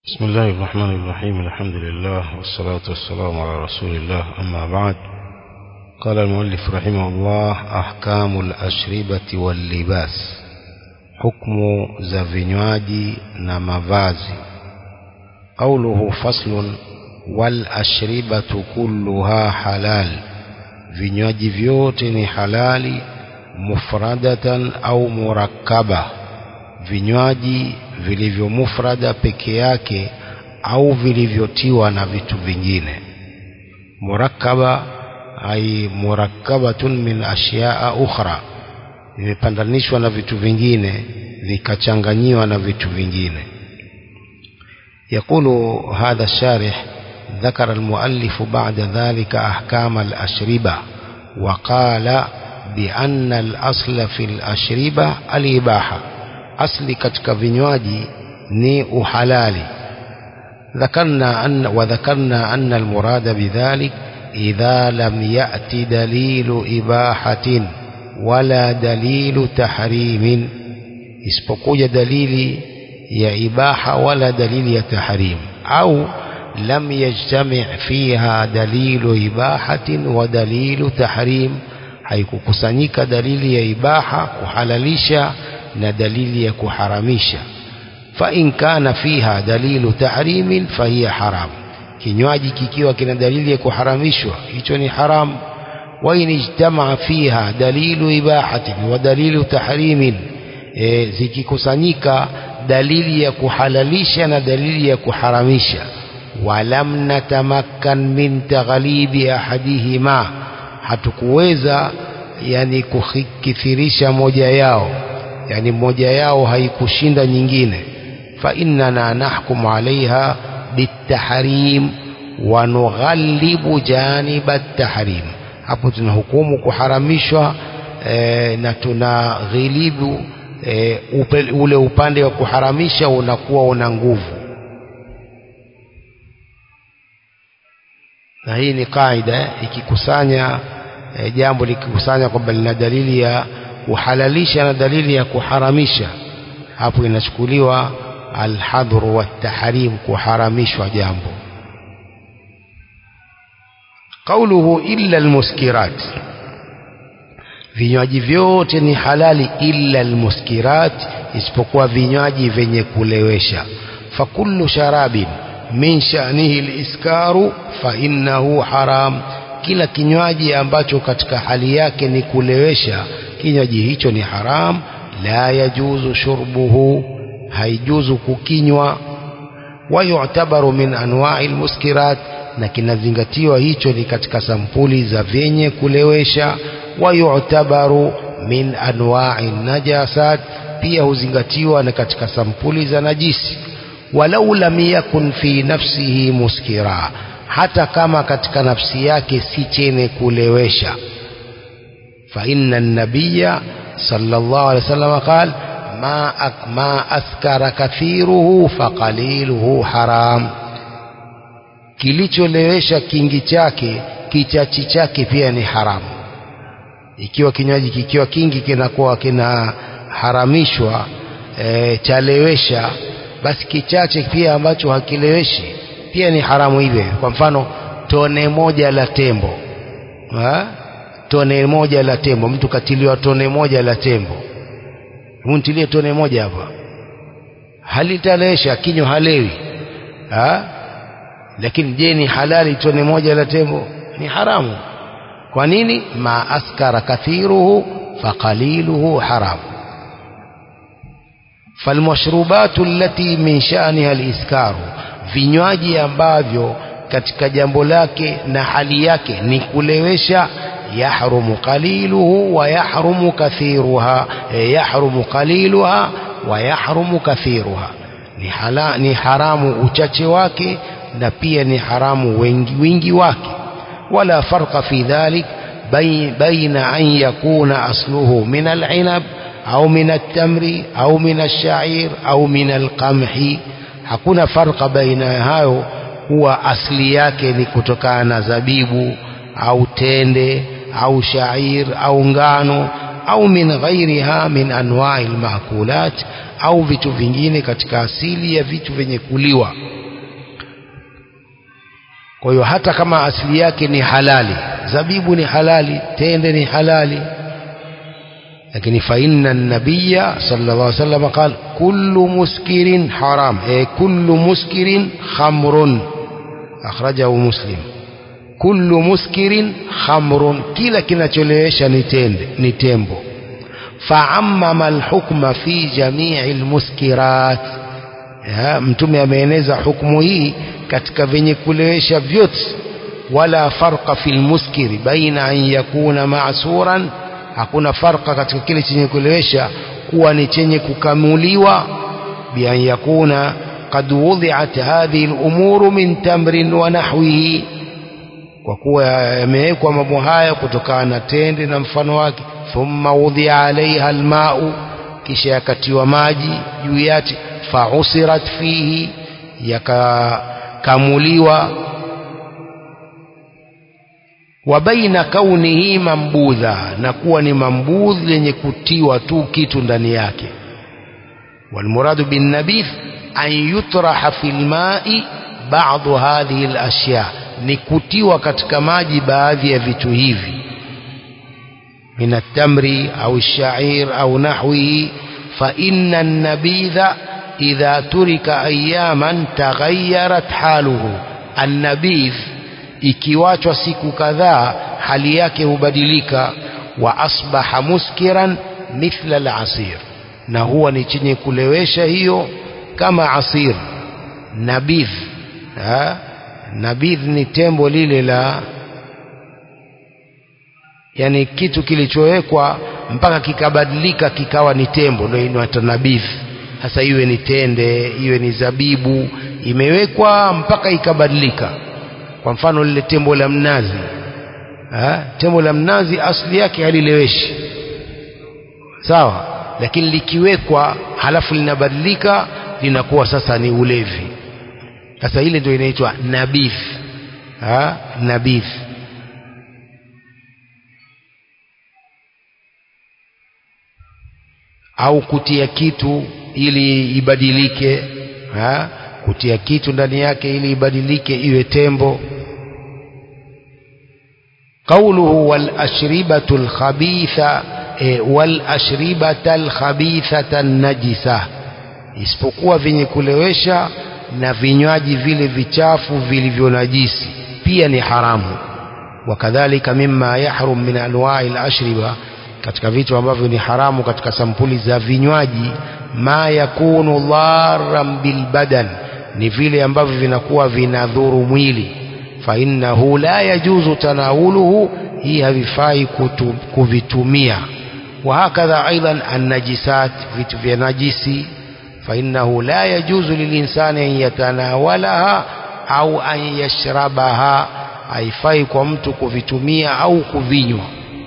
بسم الله الرحمن الرحيم الحمد لله والصلاة والسلام على رسول الله أما بعد قال المؤلف رحمه الله أحكام الأشربة واللباس حكم za vinywaji na mavazi قوله فصل والأشربة كلها حلال vinywaji vyote ni halali mufradatan au murakkaba vinywaji vilivyo mufrada peke yake au vilivyotiwa na vitu vingine murakkaba ai murakkabatun min ashyaa ukhra vimepandanishwa na vitu vingine vikachanganyiwa na vitu vingine يقول هذا الشارح ذكر المؤلف بعد ذلك أحكام الأشربة وقال بأن الأصل في الأشربة الإباحة أصل كتك vinywaji ni uhalali ذكرنا أن وذكرنا أن المراد بذلك إذا لم يأتي دليل إباحة ولا دليل تحريم isipokuja dalili ya ibaha wala dalili ya tahrim au lam yajtami fiha dalilu ibahatin wa dalilu tahrim haikukusanyika dalili ya ibaha kuhalalisha na dalili ya kuharamisha fa in kana fiha dalilu tahrimin fahiya haram kinywaji kikiwa kina dalili ya kuharamishwa hicho ni haram wa in ijtamaa fiha dalilu ibahatin wa dalilu tahrimin e, zikikusanyika dalili ya kuhalalisha na dalili ya kuharamisha walam natamakkan min taghlibi ahadihima hatukuweza yani kukithirisha moja yao yani moja yao haikushinda nyingine fa innana nahkumu alaiha bitahrim wa nughalibu janiba at-tahrim hapo tunahukumu kuharamishwa e, na tunaghilibu e, upe, ule upande wa kuharamisha unakuwa una nguvu na hii ni kaida ikikusanya e, jambo likikusanya kwamba lina dalili ya kuhalalisha na dalili ya kuharamisha hapo inachukuliwa alhadhru watahrim kuharamishwa jambo qauluhu illa almuskirat vinywaji vyote ni halali illa almuskirat isipokuwa vinywaji vyenye kulewesha fakullu sharabin min sha'nihi aliskaru fa innahu haram kila kinywaji ambacho katika hali yake ni kulewesha kinywaji hicho ni haram la yajuzu shurbuhu haijuzu kukinywa wa yu'tabaru min anwa'i almuskirat na kinazingatiwa hicho ni katika sampuli za vyenye kulewesha wa yu'tabaru min anwa'i najasat pia huzingatiwa na katika sampuli za najisi walau lam yakun fi nafsihi muskira hata kama katika nafsi yake si chenye kulewesha fa inna an-nabiyya sallallahu alayhi wasallam qala ma ma askara kathiruhu fa qaliluhu haram kilicholewesha kingi chake kichachi chake pia ni haramu ikiwa kinywaji kikiwa kingi kinakuwa kinaharamishwa e, chalewesha basi kichache pia ambacho hakileweshi pia ni haramu hivyo kwa mfano tone moja la tembo ha? tone moja la tembo mtu katiliwa tone moja la tembo mtilie tone moja hapa halitalewesha kinywa halewi ha? lakini je ni halali tone moja la tembo ni haramu kwa nini ma askara kathiruhu faqaliluhu haram falmashrubatu allati min sha'niha aliskaru vinywaji ambavyo katika jambo lake na hali yake ni kulewesha yahrumu qaliluhu wa yahrumu kathiruha e, yahrumu qaliluha wa yahrumu kathiruha ni, hala, ni haramu uchache wake na pia ni haramu wengi wingi wake ولا فرق في ذلك بين, بين أن يكون أصله من العنب أو من التمر أو من الشعير أو من القمح hakuna farqa baina hayo huwa asili yake ni kutokana na zabibu au tende au shair au ngano au min ghairiha min anwa'i almakulat au vitu vingine katika asili ya vitu vyenye kuliwa kwa hiyo hata kama asili yake ni halali zabibu ni halali tende ni halali lakini fa inna nabiyya sallallahu alaihi wasallam qala kullu muskirin haram e kullu muskirin khamrun akhrajahu muslim kullu muskirin khamrun kila kinacholewesha ni tende ni tembo faammama alhukma fi jamii almuskirat mtume ameeneza hukumu hii katika venye kulewesha vyote wala farqa fil muskiri baina an yakuna ma'suran hakuna farqa katika kile chenye kulewesha kuwa ni chenye kukamuliwa bi an yakuna qad wudi'at hadhihi al-umuru min tamrin wa nahwihi kwa kuwa yamewekwa mambo haya kutokana na tende na mfano wake thumma wudhi'a alaiha alma'u kisha yakatiwa maji juu yake fausirat fihi yakakamuliwa wa baina kaunihi mambudha na kuwa ni mambudh lenye kutiwa tu kitu ndani yake walmuradu bin nabith an yutraha fil ma'i ba'd hadhihi al-ashya ni kutiwa katika maji baadhi ya vitu hivi من التمر أو الشعير أو نحوه فإن النبيذ إذا ترك أياما تغيرت حاله النبيذ ikiwachwa siku kadhaa hali yake hubadilika wa asbaha muskiran mithla al-asir na huwa ni chenye kulewesha hiyo kama asir nabidh ha? nabidh ni tembo lile la yani kitu kilichowekwa mpaka kikabadilika kikawa ni tembo ndio inaitwa nabidh sasa iwe ni tende iwe ni zabibu imewekwa mpaka ikabadilika kwa mfano lile tembo la mnazi ha? tembo la mnazi asili yake halileweshi sawa lakini likiwekwa halafu linabadilika linakuwa sasa ni ulevi sasa ile ndio inaitwa nabidh ha? nabidh au kutia kitu ili ibadilike ha? kutia kitu ndani yake ili ibadilike iwe tembo قوله والأشربة الخبيثة والأشربة الخبيثة النجسة isipokuwa vyenye kulewesha na vinywaji vile vichafu vilivyonajisi pia ni haramu wakadhalika mimma yahrum min anwa'i al-ashriba katika vitu ambavyo ni haramu katika sampuli za vinywaji ma yakunu dharran bilbadan ni vile ambavyo vinakuwa vinadhuru mwili fa innahu la yajuzu tanawuluhu hii havifai kuvitumia wa hakadha aidan annajisat vitu vya najisi fa innahu la yajuzu lilinsani an yatanawalaha au an yashrabaha haifai kwa mtu kuvitumia au kuvinywa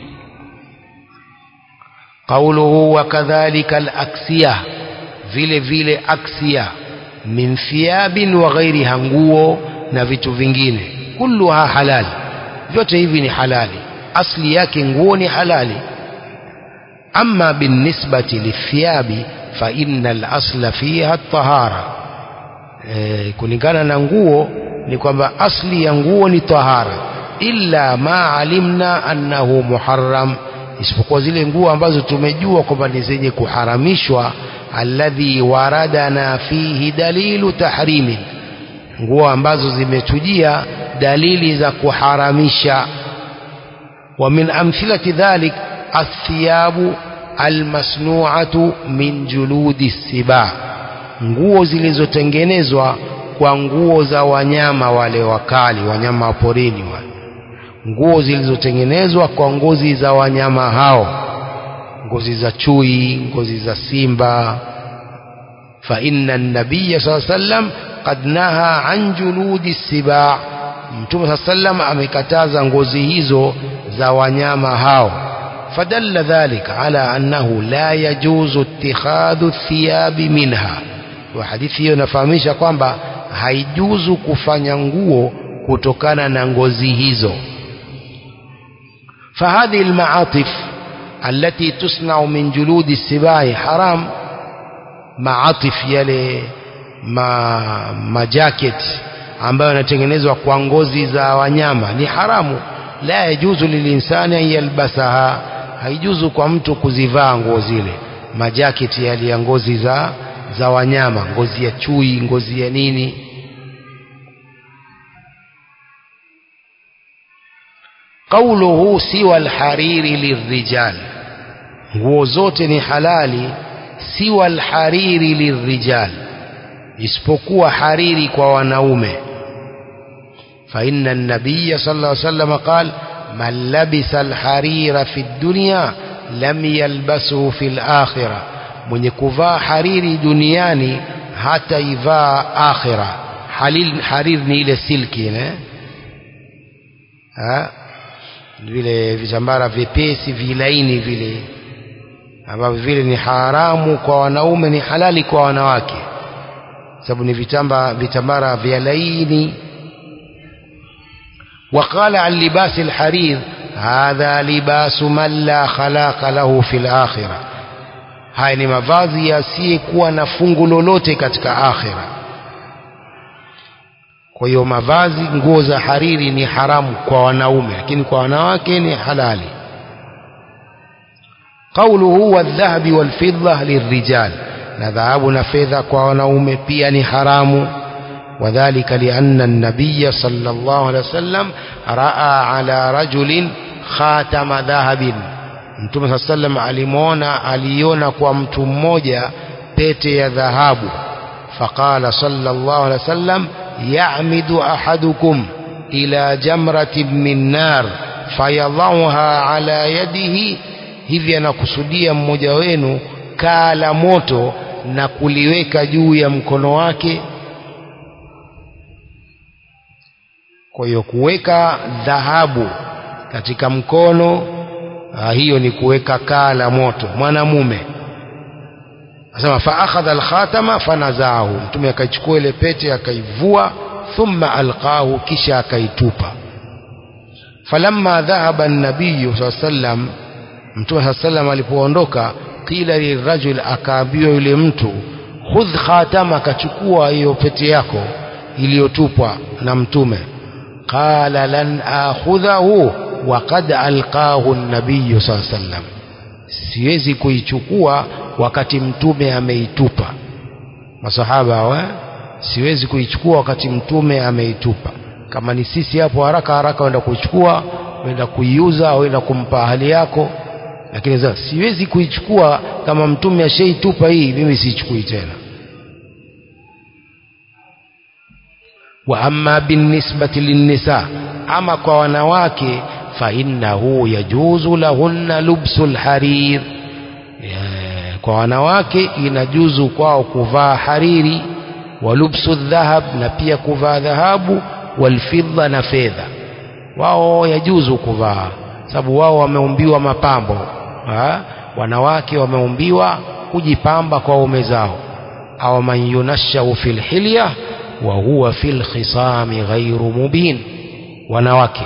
قوله وكذلك الأكسية vile vile aksia min thiyabin wa ghairiha nguo na vitu vingine kulluha halal vyote hivi ni halali asli yake nguo ni halali amma binisbati lithiyabi fa innal asla fiha at-tahara e, kulingana na nguo ni kwamba asli ya nguo ni tahara illa ma alimna annahu muharram isipokuwa zile nguo ambazo tumejua kwamba ni zenye kuharamishwa alladhi waradana fihi dalilu tahrimi nguo ambazo zimetujia dalili za kuharamisha wa min amthilati dhalik athiyabu almasnu'atu min juludi siba nguo zilizotengenezwa kwa nguo za wanyama wale wakali wanyama wa porini wale nguo zilizotengenezwa kwa ngozi za wanyama hao ngozi za chui ngozi za simba fa inna an-nabiy sallallahu alayhi wasallam qad naha an juludi sibaa mtume sallallahu alayhi wasallam amekataza ngozi hizo za wanyama hao fadalla dhalika ala annahu la yajuzu ittikhadhu thiyabi minha wa hadithi hiyo inafahamisha kwamba haijuzu kufanya nguo kutokana na ngozi hizo فهذه المعاطف التي تصنع من جلود السباع حرام معاطف يلي ما ما جاكيت ambayo yanatengenezwa kwa ngozi za wanyama ni haramu la yajuzu lilinsani an yalbasaha haijuzu kwa mtu kuzivaa nguo zile majaketi yale ya ngozi za za wanyama ngozi ya chui ngozi ya nini قوله سوى الحرير للرجال nguo zote ni halali siwa alhariri lirrijal isipokuwa hariri kwa wanaume fa inna an-nabiy sallallahu alayhi wasallam qala man labisa alharira fi dunya lam yalbasuhu fi al-akhirah mwenye kuvaa hariri duniani hata ivaa akhira halil harir ni ile silki ne ha vile vitambara vyepesi vilaini vile ambavyo vile ni haramu kwa wanaume ni halali kwa wanawake sababu ni vitamba vitambara vya laini وقال عن لباس الحرير هذا لباس من لا خلاق له في الآخرة haya ni mavazi yasiyekuwa na fungu lolote katika akhira kwa hiyo mavazi nguo za hariri ni haramu kwa wanaume lakini kwa wanawake ni halali قوله والذهب والفضة للرجال na dhahabu na fedha kwa wanaume pia ni haramu وذلك لأن النبي صلى الله عليه وسلم رأى على رجل خاتم ذهب Mtume صلى الله عليه وسلم alimuona aliona kwa mtu mmoja pete ya dhahabu فقال صلى الله عليه وسلم يعمد أحدكم إلى جمرة من نار فيضعها على يده hivi anakusudia mmoja wenu kaa la moto na kuliweka juu ya mkono wake kwa hiyo kuweka dhahabu katika mkono ah, hiyo ni kuweka kaa la moto mwanamume asema fa akhadha alkhatama fanazaahu mtume akaichukua ile pete akaivua thumma alqahu kisha akaitupa falamma dhahaba an-nabiy sallam mtume sallam alipoondoka qila lirajul akaambiwa yule mtu khudh khatama akachukua hiyo pete yako iliyotupwa na mtume qala lan akhudhahu wa qad alqahu an-nabiy sallam siwezi kuichukua wakati mtume ameitupa masahaba hawa siwezi kuichukua wakati mtume ameitupa kama ni sisi hapo haraka haraka wenda kuichukua wenda kuiuza au wenda kumpa ahali yako lakini sasa siwezi kuichukua kama mtume ashaitupa hii mimi siichukui tena wa amma binisbati linnisa ama kwa wanawake fa innahu yajuzu lahunna lubsul harir Eh, kwa wanawake inajuzu kwao kuvaa hariri wa lubsu dhahab na pia kuvaa dhahabu walfidda na fedha wao yajuzu kuvaa sababu wao wameumbiwa mapambo ha? wanawake wameumbiwa kujipamba kwa ume zao au man yunashau fil hilya wa huwa fil khisami ghairu mubin wanawake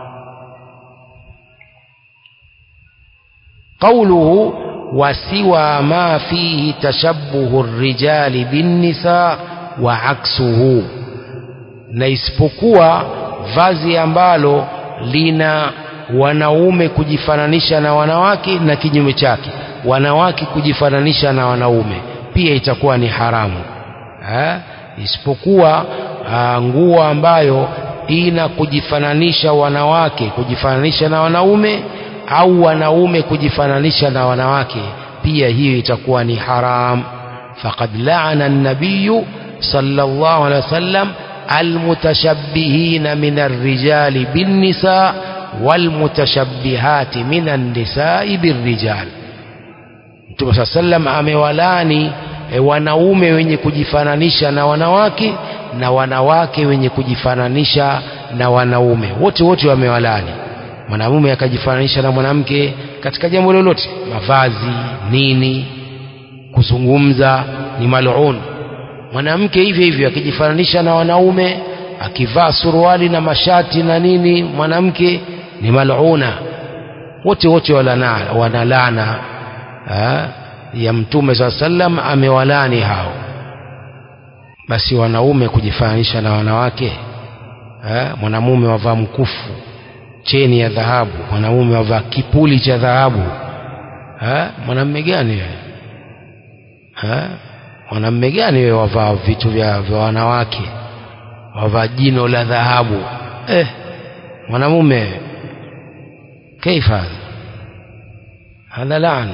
قوله وسوى ما فيه تشبه الرجال بالنساء وعكسه na isipokuwa vazi ambalo lina wanaume kujifananisha na wanawake na kinyume chake wanawake kujifananisha na wanaume pia itakuwa ni haramu ha? isipokuwa ah, nguo ambayo ina kujifananisha wanawake kujifananisha na wanaume au wanaume kujifananisha na wanawake pia hiyo itakuwa ni haram faqad la'ana an-nabiy sallallahu alaihi wasallam almutashabbihina min ar-rijali bin-nisa walmutashabbihati min an-nisa'i bir-rijal Mtume sallam amewalani e, wanaume wenye kujifananisha na wanawake na wanawake wenye kujifananisha na wanaume wote wote wamewalani mwanamume akajifananisha na mwanamke katika jambo lolote mavazi nini kuzungumza ni mal'un mwanamke hivyo hivyo akijifananisha na wanaume akivaa suruali na mashati na nini mwanamke ni mal'una wote wote walana wanalana ha? ya mtume saa sallam amewalani hao basi wanaume kujifananisha na wanawake eh, mwanamume wavaa mkufu cheni ya dhahabu mwanamume wavaa kipuli cha dhahabu eh, mwanamume gani wewe eh, mwanamume gani wewe wavaa vitu vya, vya wanawake wavaa jino la dhahabu eh, mwanamume kaifa hadha laan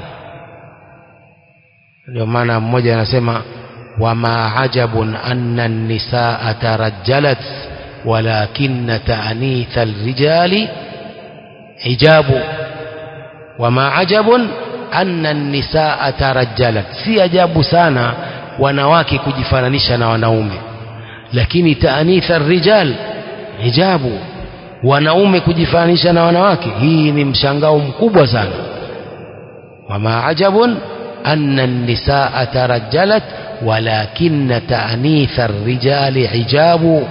ndio maana mmoja anasema wama ajabun anna nisaa tarajjalat walakinna taanitha alrijali hijabu wama ajabun anna nisaa tarajjalat si ajabu sana wanawake kujifananisha na wanaume lakini taanitha alrijal hijabu wanaume kujifananisha na wanawake hii ni mshangao mkubwa sana wama ajabun anna nisaa tarajjalat ولكن تأنيث الرجال حجاب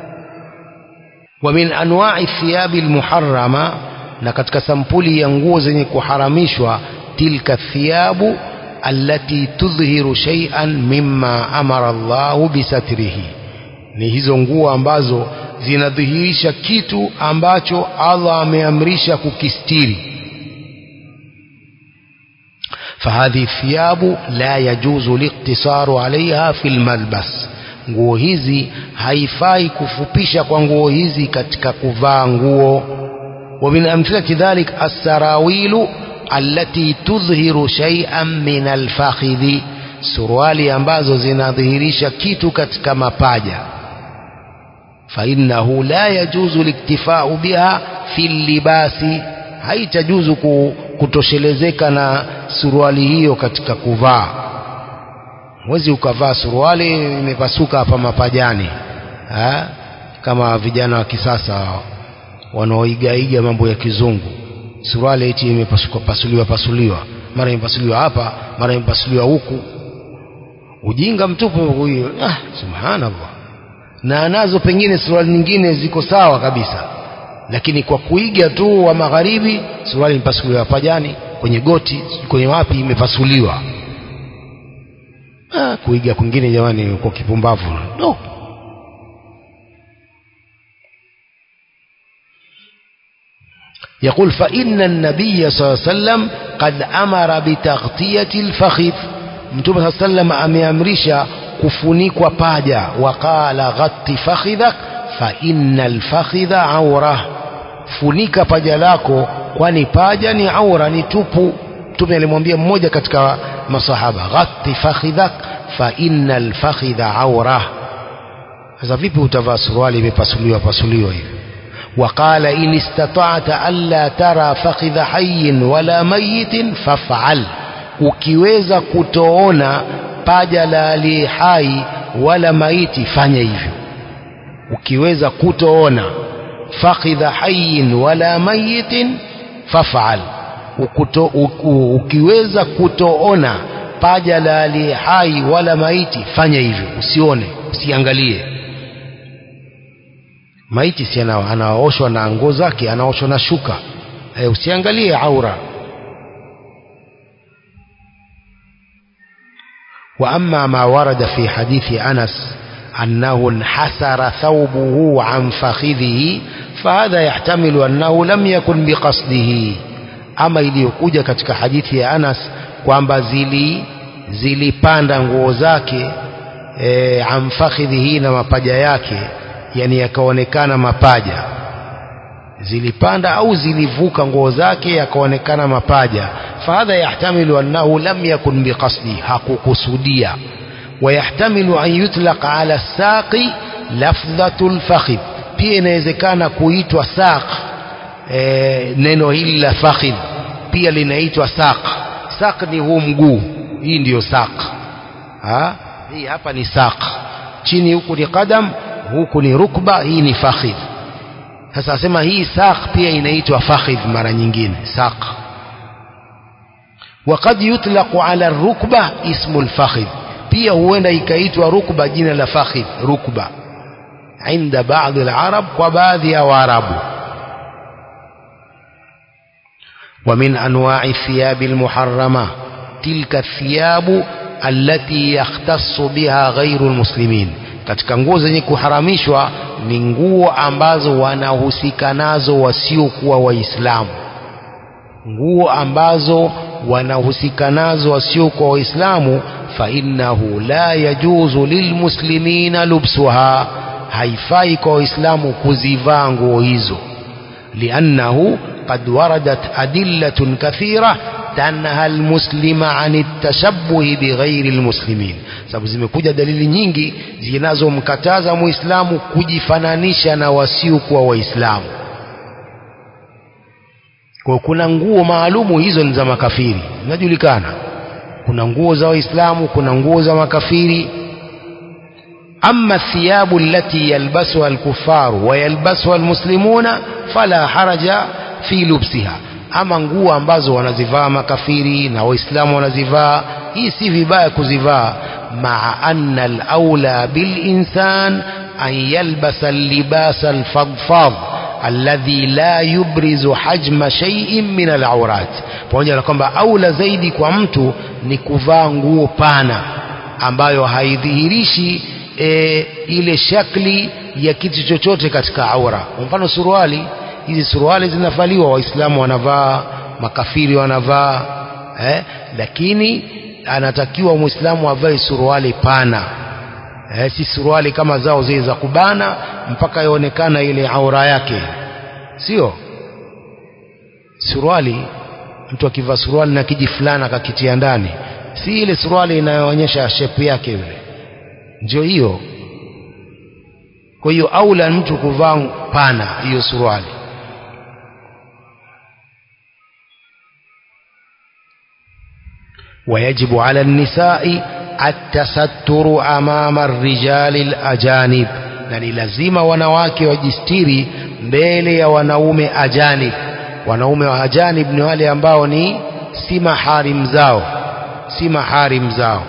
ومن أنواع الثياب المحرمة نكتك سمبولي ينغوز كحرمشوا تلك الثياب التي تظهر شيئا مما أمر الله بستره ni hizo nguo ambazo zinadhihirisha kitu ambacho Allah ameamrisha kukistiri فهذه الثياب لا يجوز الاقتصار عليها في الملبس nguo hizi haifai kufupisha kwa nguo hizi katika kuvaa nguo ومن أمثلة ذلك السراويل التي تظهر شيئا من الفخذ suruali ambazo zinadhihirisha kitu katika mapaja فإنه لا يجوز الاكتفاء بها في اللباس haitajuzu kutoshelezeka na suruali hiyo katika kuvaa huwezi ukavaa suruali imepasuka hapa mapajani ha? kama vijana wa kisasa wanaoigaiga mambo ya kizungu suruali eti imepasuka pasuliwa pasuliwa mara imepasuliwa hapa mara imepasuliwa huku ujinga mtupu huyo ah, subhanallah na nazo pengine suruali nyingine ziko sawa kabisa lakini kwa kuiga tu wa magharibi suruali imepasuliwa pajani kwenye goti kwenye wapi imepasuliwa ah, kuiga kwingine jamani kwa kipumbavu no. يقول فإن النبي صلى الله عليه وسلم قد أمر بتغطية الفخذ متوب صلى الله عليه وسلم أمرشا kufunikwa paja waqala ghatti fakhidhak fa innal fakhidha aura funika paja lako kwani paja ni aura ni tupu mtume alimwambia mmoja katika masahaba ghatti fakhidhak fa innal fakhidha aura sasa vipi utavaa suruali imepasuliwa pasuliwa hivi وقال إن استطعت ألا ترى فخذ حي ولا ميت فافعل ukiweza kutoona paja la aliye hai wala maiti fanya hivyo ukiweza kutoona fakhidha hayin wala mayitin fafal Ukuto, u, ukiweza kutoona paja la aliye hai wala maiti fanya hivyo usione usiangalie maiti si anaoshwa na nguo zake anaoshwa na shuka e, usiangalie aura وأما ما ورد في حديث أنس أنه انحسر ثوبه عن فخذه فهذا يحتمل أنه لم يكن بقصده أما iliyokuja katika hadithi ya Anas kwamba zili zilipanda nguo zake e, amfakhidhihi na mapaja yake yani yakaonekana mapaja zilipanda au zilivuka nguo zake yakaonekana mapaja fahadha yahtamilu annahu lam yakun biqasdi hakukusudia ويحتمل أن يطلق على الساق لفظة الفخذ pia inawezekana kuitwa saq e, neno hili la fakhidh pia linaitwa saq saq ni huu mguu hii ndiyo saq ha? hii hapa ni saq chini huku ni qadam huku ni rukba hii ni fakhidh sasa asema hii saq pia inaitwa fakhidh mara nyingine saq وقد يطلق على الركبة اسم الفخذ pia huenda ikaitwa rukba jina la fakhidh rukba عند بعض العرب وبعض العرب ومن أنواع الثياب المحرمة تلك الثياب التي يختص بها غير المسلمين katika nguo zenye kuharamishwa ni nguo ambazo wanahusika nazo wasiokuwa waislamu nguo ambazo wanahusika nazo wasiokuwa waislamu fainnahu la yajuzu lilmuslimina lubsuha haifai kwa waislamu kuzivaa nguo hizo liannahu qad waradat adillatun kathira tanha almuslima an التشبه بغير المسلمين sababu zimekuja dalili nyingi zinazomkataza muislamu kujifananisha na wasiokuwa waislamu kwa kuna nguo maalumu hizo ni za makafiri zinajulikana kuna nguo za waislamu kuna nguo za makafiri أما الثياب التي يلبسها الكفار ويلبسها المسلمون فلا حرج في لبسها ama nguo ambazo wanazivaa makafiri na waislamu wanazivaa hii si vibaya kuzivaa maa anna alaula bilinsan an yalbasa allibasa alfadfadh alladhi la yubrizu hajma shay'in min alawrat pamoja na kwamba aula zaidi kwa mtu ni kuvaa nguo pana ambayo haidhihirishi e, ile shakli ya kitu chochote katika aura kwa mfano suruali hizi suruali zinavaliwa waislamu wanavaa makafiri wanavaa eh, lakini anatakiwa muislamu avae suruali pana eh, si suruali kama zao zile za kubana mpaka ionekana ile aura yake sio suruali mtu akivaa suruali na kiji fulana akakitia ndani si ile suruali inayoonyesha shepu yake yule ndio hiyo kwa hiyo aula mtu kuvaa pana hiyo suruali ويجب على النساء التستر أمام الرجال الأجانب na ni lazima wanawake wajistiri mbele ya wanaume ajanib wanaume wa ajanib ni wale ambao ni si maharim zao si maharim zao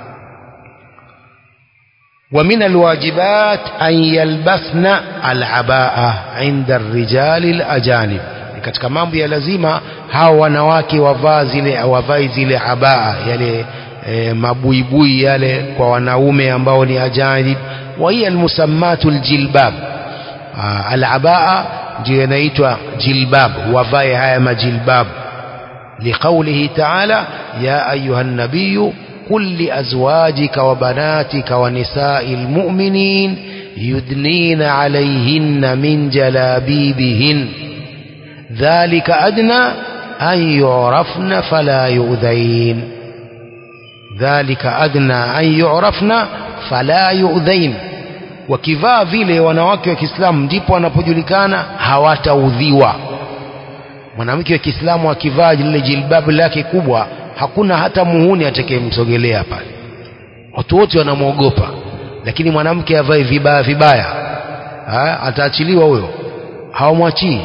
ومن الواجبات أن يلبسن العباءة عند الرجال الأجانب katika mambo ya lazima hao wanawake wavaa zile wavai zile abaa yale e, mabuibui yale kwa wanaume ambao ni ajanib wa hiya almusammatu aljilbab alabaa ndio inaitwa jilbab wavae haya majilbab liqaulihi ta'ala ya ayuha nabiyu قل لأزواجك وبناتك ونساء المؤمنين يدنين عليهن من جلابيبهن ذلك أدنى أن يعرفن فلا يؤذين ذلك أدنى أن يعرفن فلا يؤذين wakivaa vile wanawake wa Kiislamu ndipo wanapojulikana hawataudhiwa mwanamke wa Kiislamu akivaa lile jilbabu lake kubwa hakuna hata muhuni atakayemsogelea pale watu wote wanamwogopa lakini mwanamke avae vibaya vibaya ha? ataachiliwa huyo hawamwachii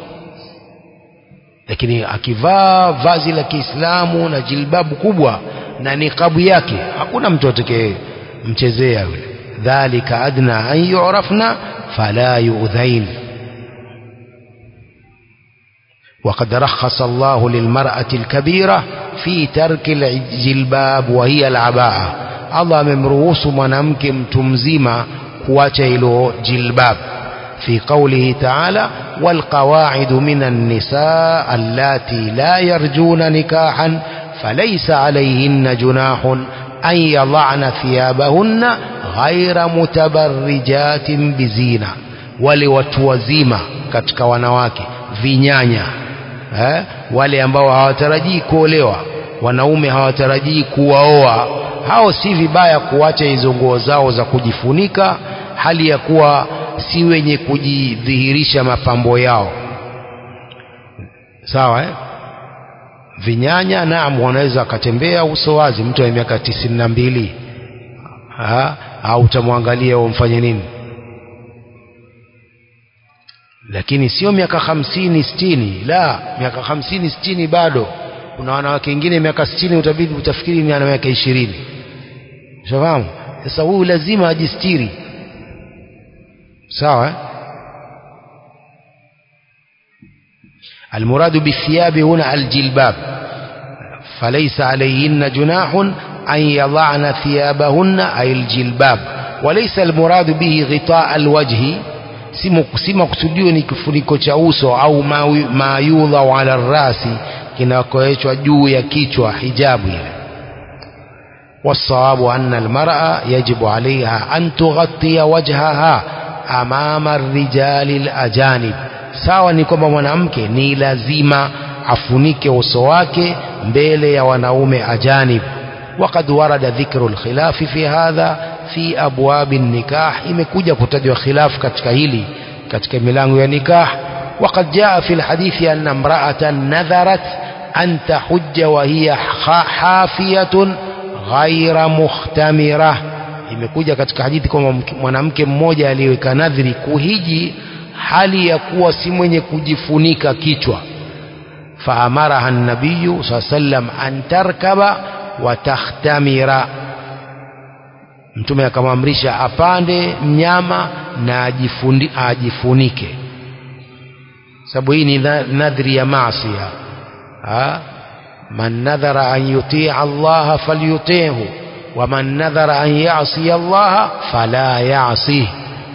lakini akivaa vazi la Kiislamu na jilbabu kubwa na niqabu yake hakuna mtu atakayemchezea yule dhalika adna an yu'rafna fala yu'dhain وقد رخص الله للمرأة الكبيرة في ترك الجلباب وهي العباءة الله ممروس منامك متمزيما kuacha hilo jilbab في قوله تعالى والقواعد من النساء اللاتي لا يرجون نكاحا فليس عليهن جناح أن يضعن ثيابهن غير متبرجات بزينة ولوتوزيما katika wanawake vinyanya eh? wale ambao hawatarajii kuolewa wanaume hawatarajii kuwaoa hao si vibaya kuacha hizo nguo zao za kujifunika hali ya kuwa si wenye kujidhihirisha mapambo yao sawa eh? vinyanya naam wanaweza wakatembea uso wazi mtu wa miaka tisini na mbili au utamwangalia umfanye nini lakini sio miaka hamsini sitini la miaka hamsini sitini bado kuna wanawake wengine miaka sitini utabidi utafikiri ni ana miaka ishirini ushafahamu sasa huyu lazima ajistiri sawa eh? المراد بالثياب هنا الجلباب فليس عليهن جناح أن يضعن ثيابهن أي الجلباب walaysa almuradu bihi ghitaa alwajhi si makusudio ni kifuniko cha uso au ma yudha ala rasi kinakoechwa juu ya kichwa hijabu ile والصواب أن المرأة يجب عليها أن تغطي وجهها أمام الرجال الأجانب sawa ni kwamba mwanamke ni lazima afunike uso wake mbele ya wanaume ajanib وقد ورد ذكر الخلاف في هذا في أبواب النكاح imekuja kutajwa khilaf katika hili katika milango ya nikah وقد جاء في الحديث أن امرأة نذرت أن تحج وهي حافية ghaira mukhtamira imekuja katika hadithi kwamba mwanamke mmoja aliyeweka nadhiri kuhiji hali ya kuwa si mwenye kujifunika kichwa faamaraha nabiyu saa sallam an tarkaba wa takhtamira mtume akamwamrisha apande mnyama na ajifundi, ajifunike sababu hii ni nadhiri ya maasia من نذر أن يطيع الله فليطيعه ومن نذر أن يعصي الله فلا يعصيه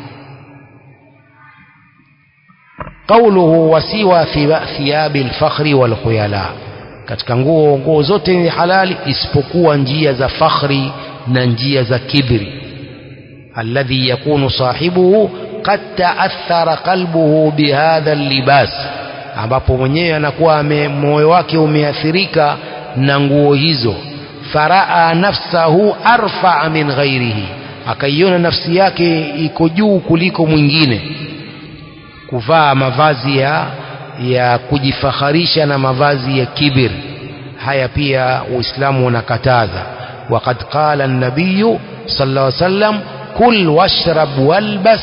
قوله وسوى ثياب الفخر والخيلاء katika nguo nguo zote ni halali isipokuwa njia za fakhri na njia za kibri alladhi yakunu sahibuhu qad ta'athara qalbuhu bihadha libas ambapo mwenyewe anakuwa moyo wake umeathirika na nguo hizo faraa nafsahu arfaa min ghairihi akaiona nafsi yake iko juu kuliko mwingine kuvaa mavazi ya, ya kujifaharisha na mavazi ya kibir haya pia uislamu unakataza وقد قال النبي صلى الله عليه وسلم كل واشرب والبس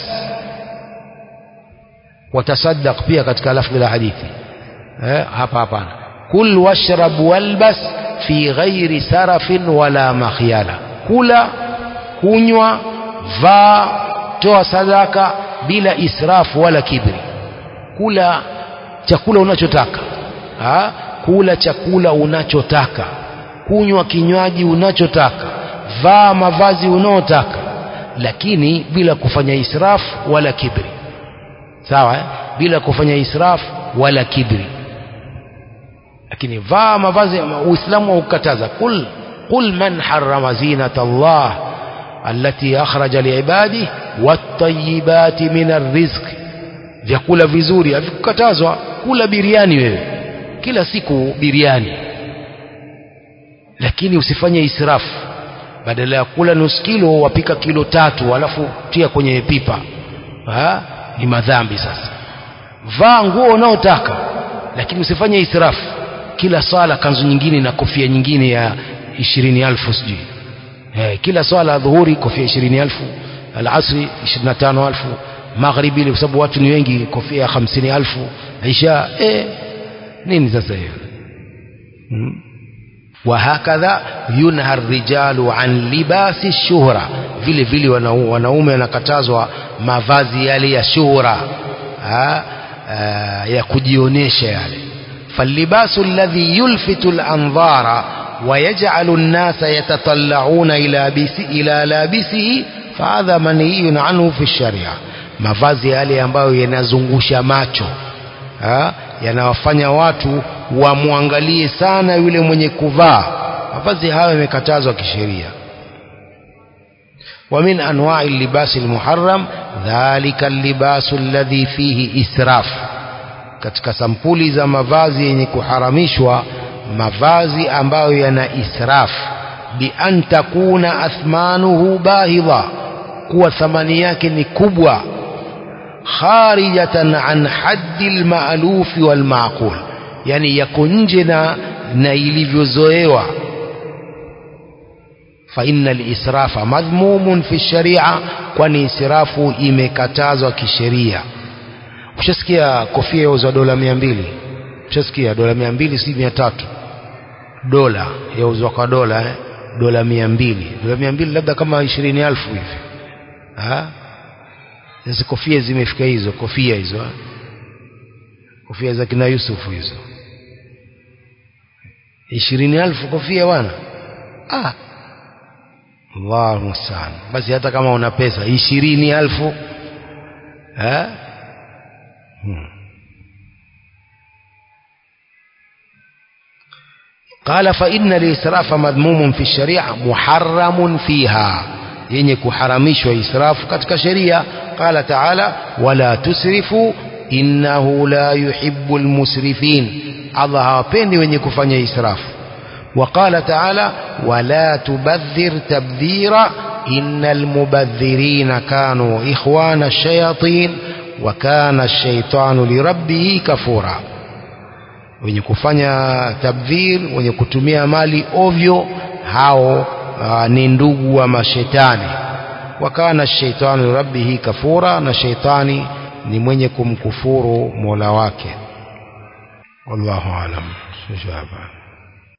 watasaddaq pia katika lafdhi la hadithi eh, hapa hapana kul washrab walbas fi ghairi sarafin wala makhyala kula kunywa vaa toa sadaka bila israfu wala kibri kula chakula unachotaka ha? kula chakula unachotaka kunywa kinywaji unachotaka vaa mavazi unaotaka lakini bila kufanya israfu wala kibri sawa eh? bila kufanya israf wala kibri lakini vaa mavazi uislamu haukataza kul qul man harrama zinata Allah allati akhraja liibadi wattayibati min arrizq vyakula vizuri havikukatazwa kula biriani wewe kila siku biriani lakini usifanye israfu badala ya kula nusu kilo wapika kilo tatu alafu tia kwenye pipa ha? ni madhambi sasa vaa nguo unaotaka lakini usifanye israfu kila swala kanzu nyingine na kofia nyingine ya ishirini alfu sijui eh, kila swala dhuhuri kofia ishirini alfu alasri ishirini na tano alfu magharibi ile kwa sababu watu ni wengi kofia ya hamsini alfu isha eh, nini sasa hiyo hmm? وهكذا ينهى الرجال عن لباس الشهرة vile vile wanaume wanakatazwa mavazi yale ya shuhura ha, uh, ya kujionesha yale فاللباس الذي يلفت الأنظار ويجعل الناس يتطلعون إلى إلى لابسه فهذا منهي عنه في الشريعة mavazi yale ambayo yanazungusha macho ha? yanawafanya watu wamwangalie sana yule mwenye kuvaa mavazi hayo yamekatazwa kisheria ومن أنواع اللباس المحرم ذلك اللباس الذي فيه إسراف katika sampuli za mavazi yenye kuharamishwa mavazi ambayo yana israf bi an takuna athmanuhu bahidha kuwa thamani yake ni kubwa kharijatan an haddi alma'luf walma'qul yani yako nje na na ilivyozoewa fa inna alisrafa madhmumun fi sharia kwani israfu imekatazwa kisheria ushasikia kofia yauzwa dola mia mbili ushasikia dola mia mbili si mia tatu dola yauzwa kwa dola eh? dola mia mbili dola mia mbili labda kama ishirini alfu hivi hizi kofia zimefika hizo kofia hizo ha? kofia za kina Yusufu hizo ishirini alfu kofia bwana ah Allahu musta'an basi hata kama una pesa ishirini alfu eh hmm. قال فإن الإسراف مذموم في الشريعة محرم فيها yenye kuharamishwa israfu katika sheria qala taala wala tusrifu innahu la yuhibbu almusrifin Allah hawapendi wenye kufanya israfu وقال تعالى ولا تبذر تبذيرا إن المبذرين كانوا إخوان الشياطين وكان الشيطان لربه كفورا wenye kufanya tabdhir wenye kutumia mali ovyo hao uh, ni ndugu wa mashetani wakana shaitani rabbihi kafura na shaitani ni mwenye kumkufuru mola wake wallahu alam